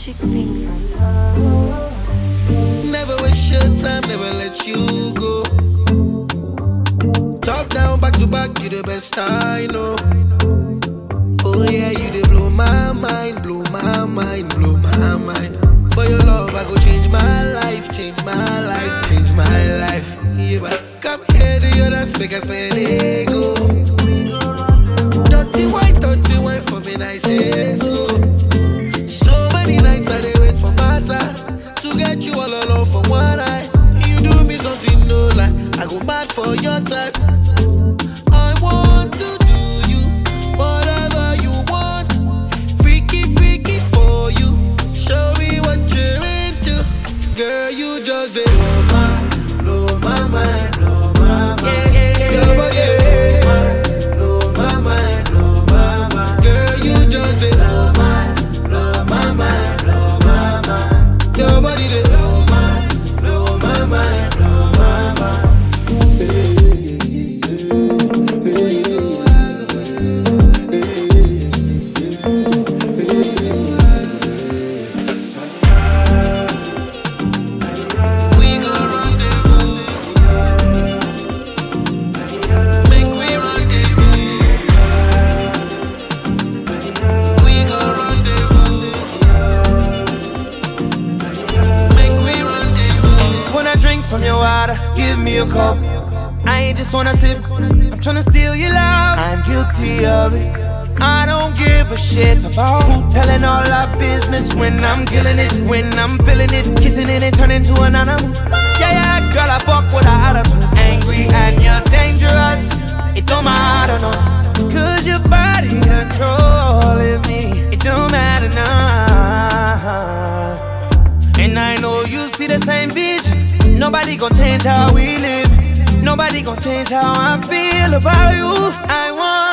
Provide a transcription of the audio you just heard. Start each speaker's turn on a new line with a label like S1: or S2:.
S1: Magic fingers.
S2: Never waste your time, never let you go. Top down, back to back, you the best I know. Oh yeah, you they blow my mind, blow my mind, blow my mind. For your love, I go change my life, change my life, change my life. Yeah, but come here to your dance, make us spend ego. Dirty wine, dirty wine for me, nice and slow. So many nights I dey wait for matter to get you all alone for one night. You do me something no lie, I go mad for your type. I want to do you whatever you want, freaky freaky for you. Show me what you're into, girl. You just dey blow my, blow my mind, blow my mind. Your body dey blow my mind, blow my mind. Girl, you just dey blow my, blow my mind, blow my mind. Your body dey blow my, blow my mind, blow my mind. We go rendezvous. Make we rendezvous. We go rendezvous. Make we rendezvous.
S3: When I drink from your water, give me a cup. I ain't just wanna sip, I'm tryna steal your love. I'm guilty of it. I don't give a shit about who telling all our business when I'm killing it, when I'm feeling it, kissing it and turning to an animal. Yeah, yeah, girl, I fuck with a attitude. Angry and you're dangerous. It don't matter, no. Cause your body controlling me. It don't matter now. And I know you see the same vision. Nobody gon' change how we live. Nobody gon' change how I feel about you. I want